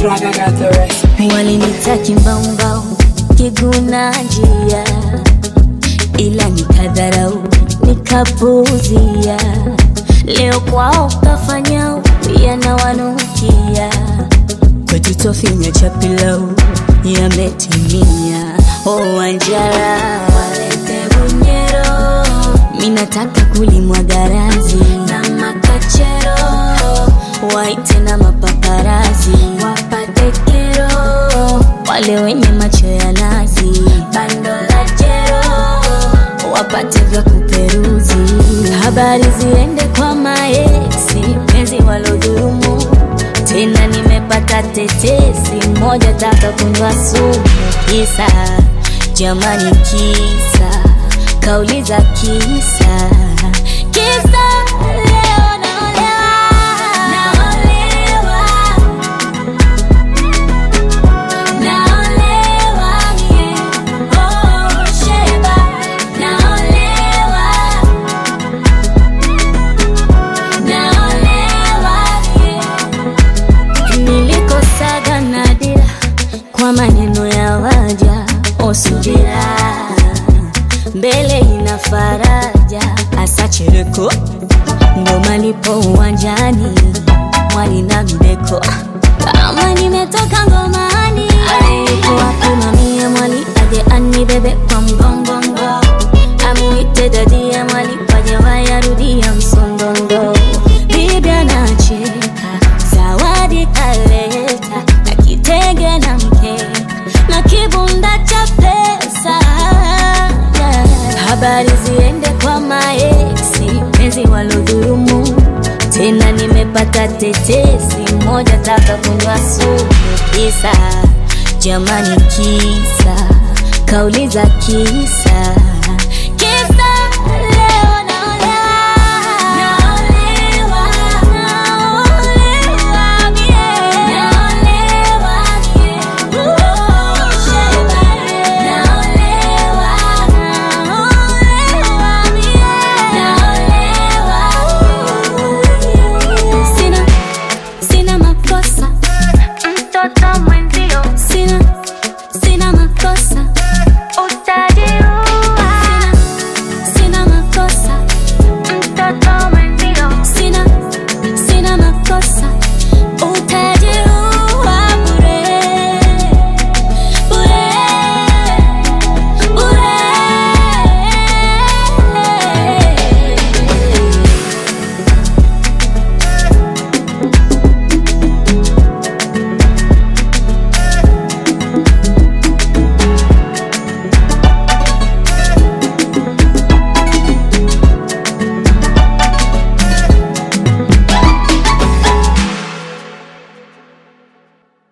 Swagger got the recipe. Walinita kimbaumbau kiguna njia, ila nikadharau nikapuuzia. Leo kwao kafanya yanawanukia, kwetu tofinya cha pilau yametimia. Oh, Wanjara walete bunyero, minataka kulimwa garazi na makachero, waite na mapaparazi wapate kero, wale wenye macho ya nazi bando la jero wapate vya kuperuzi, habari ziende kwa maeksi, penzi walodhurumu tena nimepata tetesi moja taka kunywa sumu kisa jamani kisa kauli za kisa kisa leo naolewa naolewa naolewa yeah. oh sheba naolewa naolewa yeah. Nilikosaga nadira kwa maneno ya waja osubira mbele ina faraja asachereko ndo malipo uwanjani mwali na mbeko kama nimetoka ngomani alikuwa kumamia mwali aje anibebe kwa mgongongo amuite dadia mwali waje wayarudia msondondo bibi anacheka zawadi kaleta na kitenge na mkeka na kibunda cha pesa habari ziende kwa maeksi penzi walodhurumu tena nimepata tetesi moja taka kunywa sumu kisa jamani kisa kauli za kisa kisa leo naolewa naolewa naolewa mie naolewa mie oh sheba naolewa naolewa mie naolewa sina sina makosa mtoto mwenye